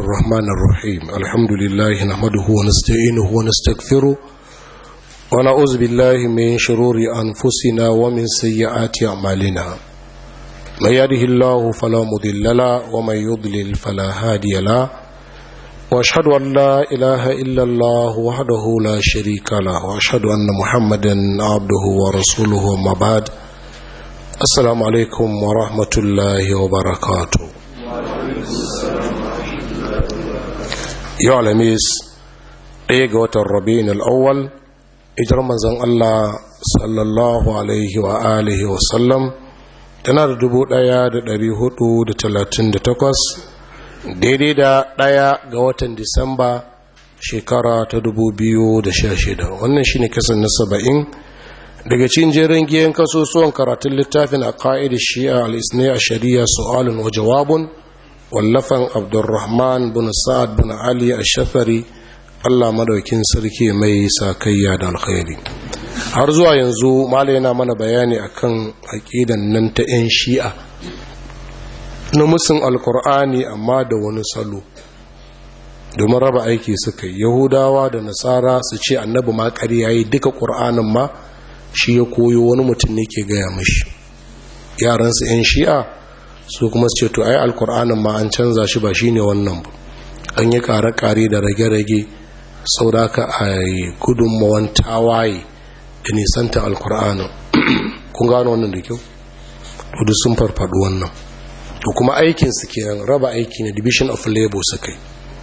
الرحمن الرحيم الحمد لله نحمده ونستعينه ونستغفره ونعوذ بالله من شرور أنفسنا ومن سيئات أعمالنا من يهده الله فلا مضل له ومن يضلل فلا هادي له واشهد ان لا اله الا الله وحده لا شريك له واشهد ان محمدا عبده ورسوله وما بعد السلام عليكم ورحمه الله وبركاته yau alhamis ɗaya ga watan rabin al'awwal ijar manzan Allah sallallahu alaihi wa alihi wa sallam tana da dubu ɗaya da ɗari hudu da talatin da takwas daidai da ɗaya ga watan disamba shekara ta dubu biyu da sha shida wannan shine kasan na saba'in daga cikin jerin giyan kasusuwan karatun littafin a ka'idar shi'a al-isnai a shari'a su'alun wa jawabun wallafan abdurrahman bin sa'ad bin ali ash-shafari Allah madaukin sarki mai sakayya da alkhairi har zuwa yanzu malai yana mana bayani akan aqidan nan ta yan shi'a na musun alkur'ani amma da wani salo domin raba aiki suka yi yahudawa da nasara su ce annabi ma ƙarya yi duka ƙur'anin ma shi ya koyo wani mutum ne ke gaya mashi yaransu 'yan shi'a su kuma su ce to ai alkur'anin ma an canza shi ba shine wannan ba an yi kare-kare da rage-rage sau da aka a yi gudunmawan tawaye da nisanta alkur'anin kun gano wannan da kyau to sun farfaɗo wannan to kuma aikinsu kenan raba aiki ne division of labor su kai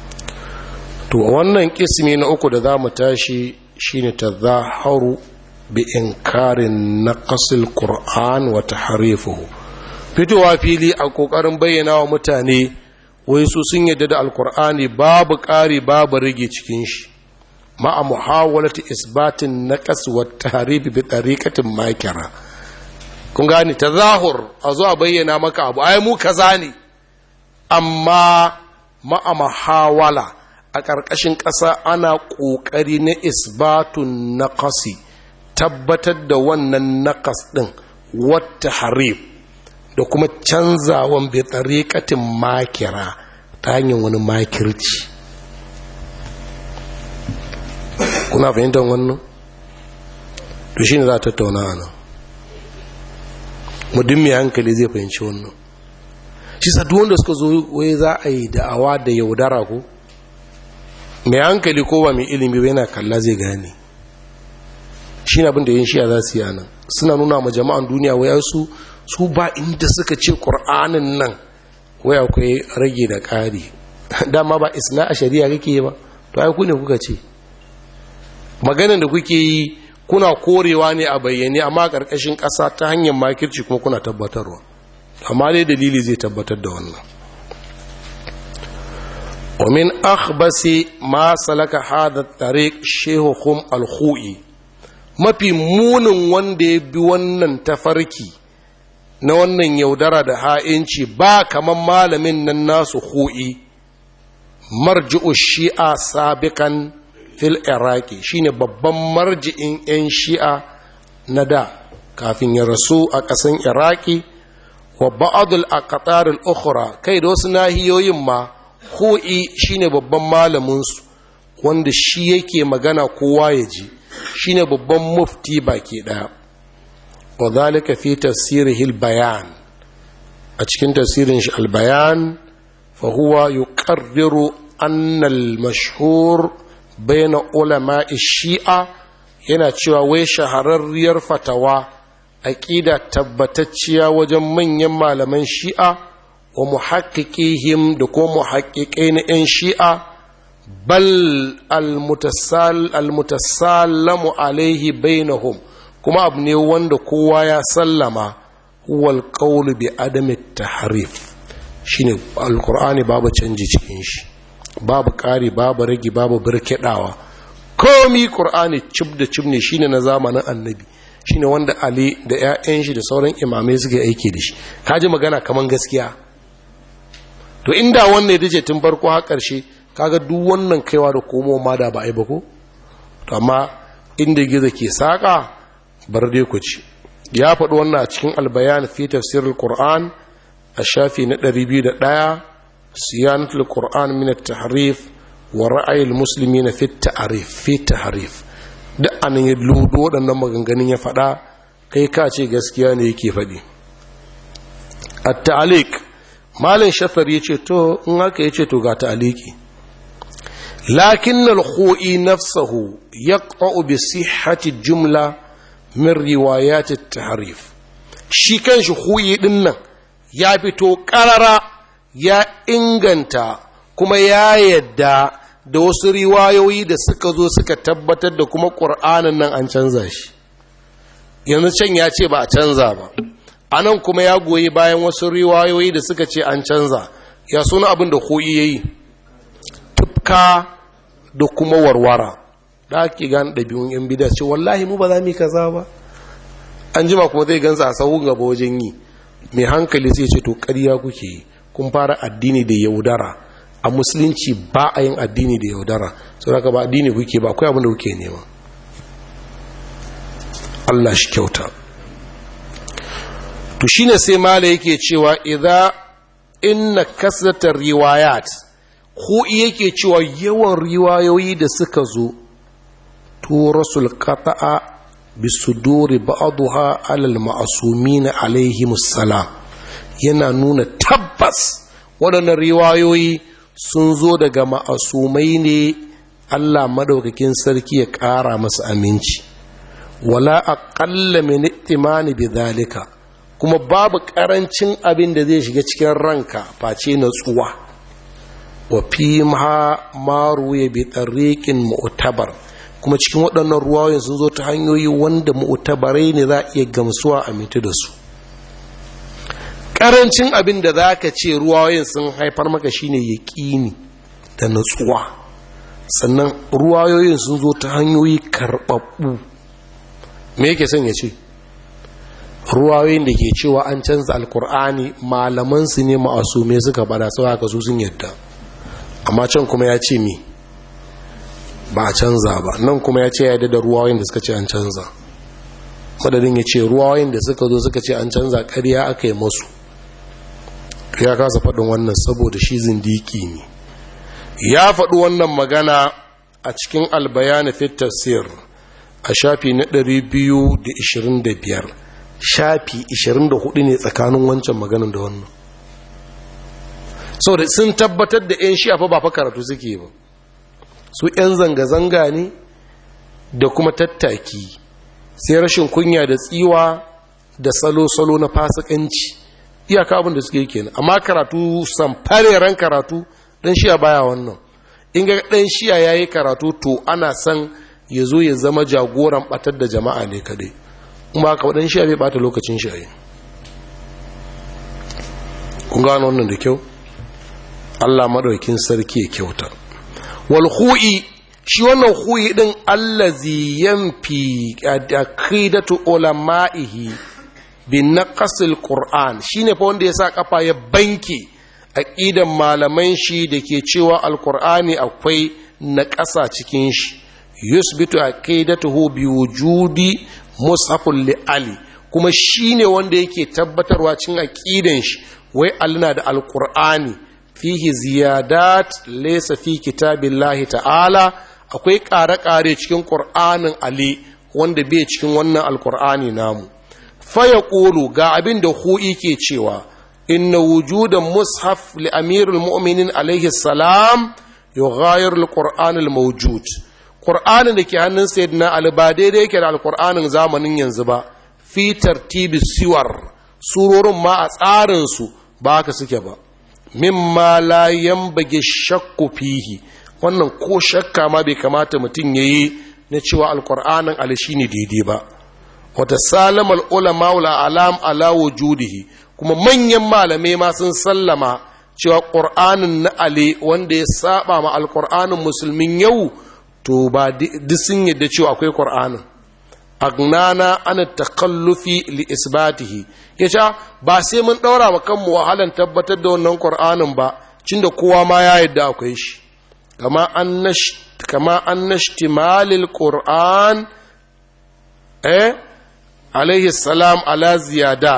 to wannan kismi na uku da za mu tashi shine ta zaharu bi inkarin naqasil qur'an wa tahrifuhu fitowa fili a kokarin bayyana wa mutane wai su sun yadda da alkur'ani babu ƙari babu rage cikin shi ma'a muhawalati isbatin naqas wa tahrif bi tariqatin makira kun gani tazahur a zo a bayyana maka abu ai mu kaza ne amma ma'a muhawala a ƙarƙashin ƙasa ana ƙoƙari na isbatun naqasi tabbatar da wannan naqas ɗin wata harif da kuma canzawan bai tsarikatin makira ta hanyar wani makirci kuna fahimtar wannan to shi ne za a tattauna a nan muddin mai hankali zai fahimci wannan shi sadu wanda suka zo wai za a yi da'awa da yaudara ko mai hankali ko ba mai ilimi ba yana kalla zai gane shi ne abinda yin shiya za su yi nan suna nuna ma jama'an duniya waya su su ba inda suka ce ƙur'anin nan wai akwai rage da ƙari dama ba isna a shari'a kake ba to ai ku ne kuka ce maganin da kuke yi kuna korewa ne a bayyane amma ƙarƙashin ƙasa ta hanyar makirci kuma kuna tabbatarwa amma dai dalili zai tabbatar da wannan ومن أخبس ما سلك هذا الطريق شيخهم الخوئي mafi munin wanda ya bi wannan tafarki na wannan yaudara da ha'inci ba kaman malamin nan nasu hu'i marji'u shi'a sabikan fil iraki shine babban marji'in 'yan shi'a na da kafin ya rasu a ƙasan iraki wa ba'adul aqtar al-ukhra kai da wasu nahiyoyin ma hu'i shine babban malaminsu wanda shi yake magana kowa ya ji shine babban mufti baki daya wa zalika fi tafsirihil bayan a cikin tafsirin shi albayan fa huwa yuqarriru anna al-mashhur bayna ulama shi'a yana cewa wai shahararriyar fatawa aqida tabbatacciya wajen manyan malaman shi'a wa muhaqqiqihim da kuma muhaqqiqai na 'yan shi'a bal almutasallamu alaihi bainahum kuma abu ne wanda kowa ya sallama huwal qawlu bi adami tahrif shine alqur'ani babu canji cikin shi babu ƙari babu ragi babu birkidawa komi qur'ani cib da cib ne shine na zamanin annabi shine wanda ali da 'ya'yan shi da sauran imamai suka aiki da shi kaji magana kaman gaskiya to inda wannan ya dace tun farko har ƙarshe kaga duk wannan kaiwa da komo ma da ba a yi ba ko to amma inda gizo ke saƙa bar dai ku ci ya faɗi wannan a cikin albayan fi tafsirul qur'an a shafi na 201 siyanatul qur'an min at-tahrif wa ra'ayil muslimina fi at-ta'rif fi tahrif duk anan ya ludo waɗannan maganganun ya faɗa kai ka ce gaskiya ne yake faɗi at-ta'liq malin shafar yace to in haka yace to ga ta'liqi lakin al-khu'i nafsuhu yaqta'u bi sihhati jumla min riwayat at-tahrif shi kanshi khu'i din nan ya fito karara ya inganta kuma ya yadda da wasu riwayoyi da suka zo suka tabbatar da kuma ƙur'anin nan an canza shi yanzu can ya ce ba a canza ba a nan kuma ya goyi bayan wasu riwayoyi da suka ce an canza ya suna abin da koyi ya yi tufka da kuma warwara da ake gane ɗabi'un yan bida ce wallahi mu ba za mu yi kaza ba an jima kuma zai gansa a sahun gaba wajen yi mai hankali sai ce to ƙarya kuke yi kun fara addini da yaudara a musulunci ba a yin addini da yaudara sau da ba addini kuke ba akwai abin da kuke nema Allah shi kyauta to shine sai mala yake cewa idza inna kasratar riwayat ko yake cewa yawan riwayoyi da suka zo to rasul qata'a bisuduri ba'daha alal ma'sumin alaihimus salam yana nuna tabbas waɗannan riwayoyi sun zo daga ma'asumai ne Allah madaukakin sarki ya ƙara masa aminci wala aqalla min ittimani bidhalika kuma babu ƙarancin abin da zai shiga cikin ranka face natsuwa wa fi ma maru ya bi tariqin mu'tabar kuma cikin waɗannan ruwayoyin sun zo ta hanyoyi wanda mu'tabarai ne za a iya gamsuwa a mitu da su karancin abin da za ka ce ruwayoyin sun haifar maka shine yaƙini da natsuwa sannan ruwayoyin sun zo ta hanyoyi karɓaɓɓu me yake son ya ce ruwayoyin da ke cewa an canza alkur'ani malamansu ne ma'asume suka bada sau haka su sun yadda amma can kuma ya ce mi ba a canza ba nan kuma ya ce ya yadda da ruwayoyin da suka ce an canza madadin ya ce ruwayoyin da suka zo suka ce an canza ƙarya aka yi masu ya kasa faɗin wannan saboda shi zindiki ne ya faɗi wannan magana a cikin albayani fit tafsir a shafi na 225 shafi 24 ne tsakanin wancan maganin da wannan saboda sun tabbatar da 'yan shi'a ba fa karatu suke ba su 'yan zanga-zanga ne da kuma tattaki sai rashin kunya da tsiwa da salo-salo na fasikanci iyaka abin da suke kenan amma karatu samfareren karatu dan shiya baya wannan in ga dan shiya yayi karatu to ana san ya zo ya zama jagoran batar da jama'a ne kadai kuma ka dan shiya bai bata lokacin shi ayi kun gano wannan da kyau Allah madaukin sarki ya kyauta wal khu'i shi wannan khu'i din allazi yanfi aqidatu ulama'ihi bin naqasil qur'an shine fa wanda yasa kafa ya banke aqidan malaman shi dake cewa alqur'ani akwai naqasa cikin shi yusbitu aqidatuhu bi wujudi mushaful li ali kuma shine wanda yake tabbatarwa cikin aqidan shi wai Allah da alqur'ani fihi ziyadat laysa fi kitabillahi ta'ala akwai ƙare-ƙare cikin ƙur'anin ali wanda bai cikin wannan alƙur'ani namu faya ƙolu ga abin da hu'i ke cewa inna wujudan mushaf li amirul mu'minin alaihi salam yughayir alqur'an almawjud qur'anin da ke hannun sayyidina ali ba daidai yake da alqur'anin zamanin yanzu ba fi tartibi siwar surorin ma a tsarin su ba haka suke ba mimma la yanbaghi shakku fihi wannan ko shakka ma bai kamata mutum yayi na cewa alqur'anin ali shine daidai ba wata salamar ulama wula alam ala wujudihi kuma manyan malamai ma sun sallama cewa ƙur'anin na ale wanda ya saba ma alƙur'anin musulmin yau to ba duk sun yadda cewa akwai ƙur'anin agnana ana takallufi li isbatihi ya ce ba sai mun ɗaura ma kanmu wahalan tabbatar da wannan ƙur'anin ba cin da kowa ma ya yadda akwai shi kama an nashtimalil ƙur'an eh alaihi salam ala ziyadat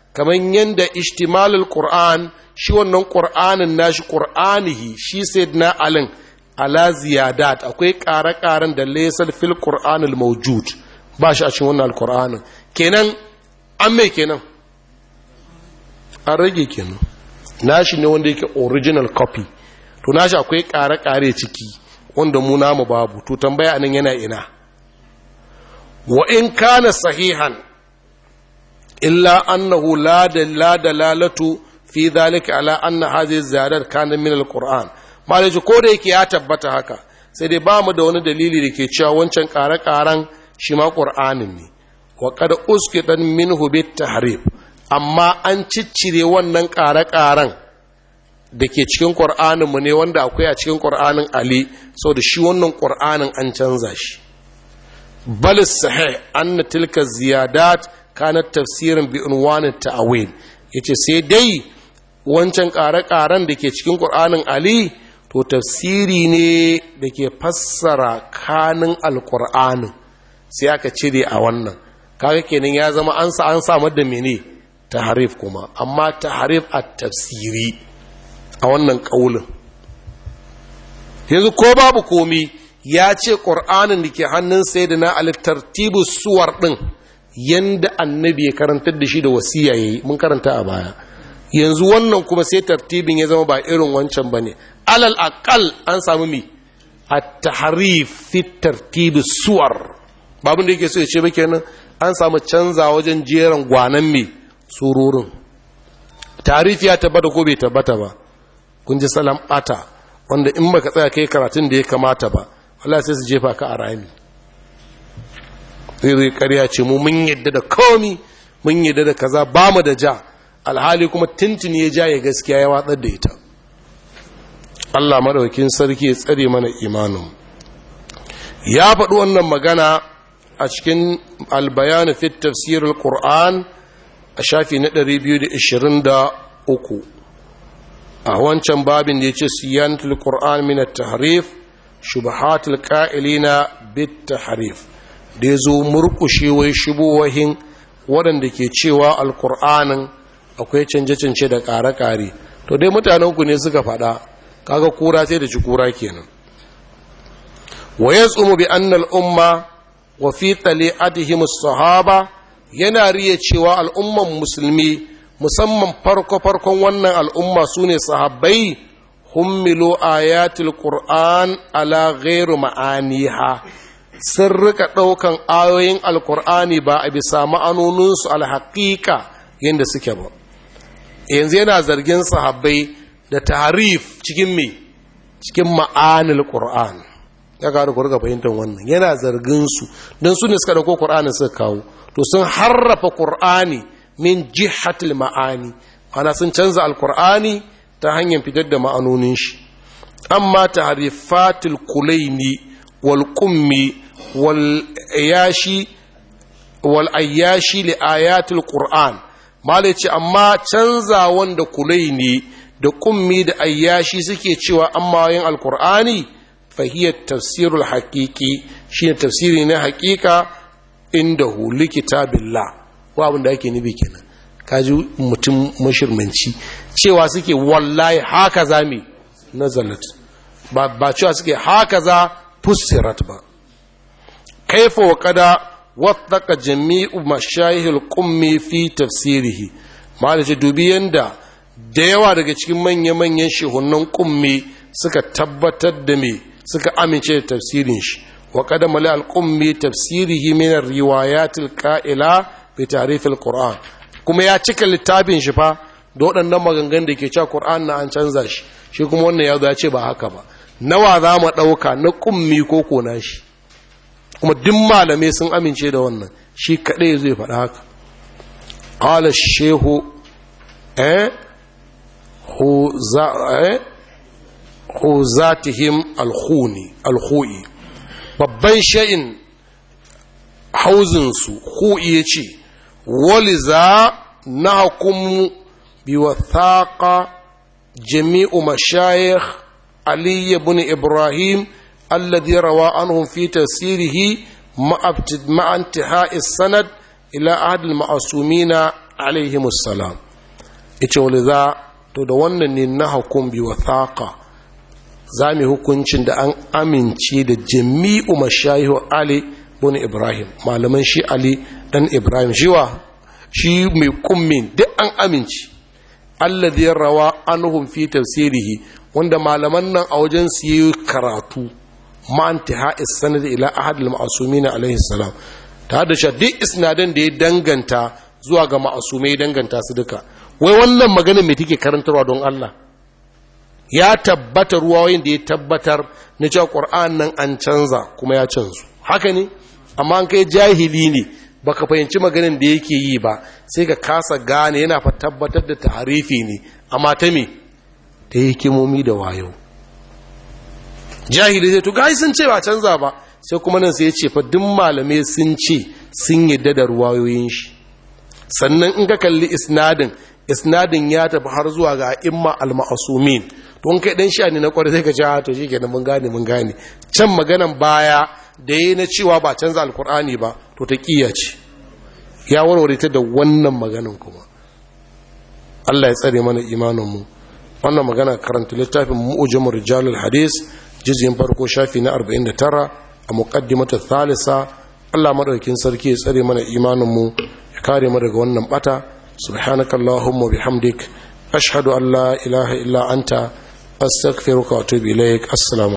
kamar yadda ishtimalul qur'an shi wannan qur'anin nashi qur'anihi shi sayyidina alin ala ziyadat akwai ƙare-ƙaren da laysal fil qur'anil mawjud ba shi a cikin wannan alqur'anin kenan an mai kenan an rage kenan nashi ne wanda yake original copy to nashi akwai ƙare-ƙare ciki wanda mu namu babu to tambaya nan yana ina wa in kana sahihan illa annahu la dalalatu fi dhalika ala anna hadhihi ziyadat kana min alquran malaji ko da yake ya tabbata haka sai dai ba mu da wani dalili da ke cewa wancan ƙare-ƙaren shi ma ƙur'anin ne wa qad usqitan minhu bit tahrif amma an ciccire wannan ƙare-ƙaren da ke cikin ƙur'aninmu ne wanda akwai a cikin ƙur'anin ali sau da shi wannan ƙur'anin an canza shi bal sahih anna tilka ziyadat kanat tafsirin bi unwanin ta'awil yace sai dai wancan ƙare-ƙaren da ke cikin ƙur'anin ali to tafsiri ne da ke fassara kanin alƙur'anin sai aka cire a wannan kaga kenan ya zama an sa an samar da mene taharif kuma amma taharif a tafsiri a wannan ƙaulin yanzu ko babu komi ya ce ƙur'anin da ke hannun sai da na alittartibu suwar ɗin yadda annabi ya karantar da shi da wasiya ya yi mun karanta a baya yanzu wannan kuma sai tartibin ya zama ba irin wancan ba ne alal akal an samu mi a taharif fi tartibi suwar babin da yake so ya ce ba kenan an samu canza wajen jeran gwanan mai sururin tarifi ya tabbata ko bai tabbata ba kun ji salam bata wanda in baka tsaya kai karatun da ya kamata ba Allah sai su jefa ka a rami zai zai karya ce mu mun yadda da komi mun yadda da kaza ba mu da ja alhali kuma tintin ya ja ya gaskiya ya watsar da ita Allah madaukin sarki ya tsare mana imanin ya faɗi wannan magana a cikin albayanu fit tafsirul qur'an a shafi na 223 a wancan babin da ya ce siyantul qur'an min at-tahrif shubahatul qa'ilina bit tahrif da yazo murkushe wai shubuwahin waɗanda ke cewa alqur'anin akwai canje-canje da ƙare-ƙare to dai mutanen ku ne suka faɗa kaga kura sai da ci kura kenan wa yasumu bi anna al-umma wa fi tali'atihim as-sahaba yana riya cewa al'umman musulmi musamman farko-farkon wannan al'umma su ne sahabbai hummilo ayatul qur'an ala ghairu ma'aniha sun rika ɗaukan ayoyin alkur'ani ba a bisa ma'anoninsu alhaƙiƙa yadda suke ba yanzu yana zargin sahabbai da tarif cikin me cikin ma'anil qur'an ya kawo ku riga fahimtar wannan yana zargin su don su ne suka dauko qur'anin suka kawo to sun harrafa qur'ani min jihatil ma'ani ana sun canza alqur'ani ta hanyar fitar da ma'anonin shi amma tahrifatul kulaini wal qummi wal ayashi wal ayashi li ayatul qur'an malai ce amma canza wanda kulaini da kummi da ayyashi suke cewa amma yin alqur'ani fahiyar tafsirul haƙiƙi shi ne tafsiri na haƙiƙa inda huli kitabillah wa abin da ake nufi kenan kaji mutum mashirmanci cewa suke wallahi haka za mi nazalat ba, ba cewa suke haka za fussirat ba kaifa wa kada wattaka jami'u mashayihul qummi fi tafsirihi malace dubi yanda da yawa daga cikin manya-manyan shehunan qummi suka tabbatar da me suka amince da tafsirin shi wa kada mali al-qummi tafsirihi min ar-riwayatil qa'ila bi ta'rif al-qur'an kuma ya cika littafin shi fa da waɗannan maganganun da ke cewa qur'an na an canza shi shi kuma wannan ya zo ya ce ba haka ba nawa za mu ɗauka na ƙummi ko kona shi kuma duk malamai sun amince da wannan shi kaɗai zai faɗa haka ƙala shehu eh hu zatihim alhuni alhui babban sha'in hauzinsu hu'i ya ce wali za na hukumu biwathaƙa jami'u mashayikh علي بن إبراهيم الذي روى عنهم في تفسيره مع انتهاء السند إلى أحد المعصومين alaihimus salam yace wani za to da wannan ne na hukum bi wathaqa za mu hukuncin da an amince da jami'u mashayihu ali bin ibrahim malaman shi ali dan ibrahim shiwa shi mai kummin duk an amince alladhi rawa anhum fi tafsirihi wanda malaman nan a wajen su yi karatu ma intiha sanad ila ahad al-ma'sumin alaihi salam ta da shi duk isnadan da ya danganta zuwa ga ma'asumai danganta su duka wai wannan magana mai take karantarwa don Allah ya tabbata ruwayoyin da ya tabbatar na cewa Qur'an nan an canza kuma ya canzu haka ne amma an kai jahili ne baka fahimci maganin da yake yi ba sai ka kasa gane yana fa tabbatar da tarifi ne amma ta me ta hikimomi da wayo jahili zai to gai sun ce ba canza ba sai kuma nan sai ya ce fa duk malamai sun ce sun yadda da ruwayoyin shi sannan in ka kalli isnadin isnadin ya tafi har zuwa ga imma al-ma'sumin to kai dan sha ne na kwarai sai ka ce to shikenan mun gane mun gane can maganan baya da yayi na cewa ba canza alkur'ani ba to ta kiya ce ya warware ta da wannan maganan kuma Allah ya tsare mana imanin mu wannan magana karanta littafin mu'jamur rijalul hadis jizyin farko shafi na 49 a muqaddimatu thalitha Allah madaukin sarki ya tsare mana imanin mu ya kare mu daga wannan bata subhanaka allahumma bihamdik ashhadu an la ilaha illa anta astaghfiruka wa atubu ilaik assalamu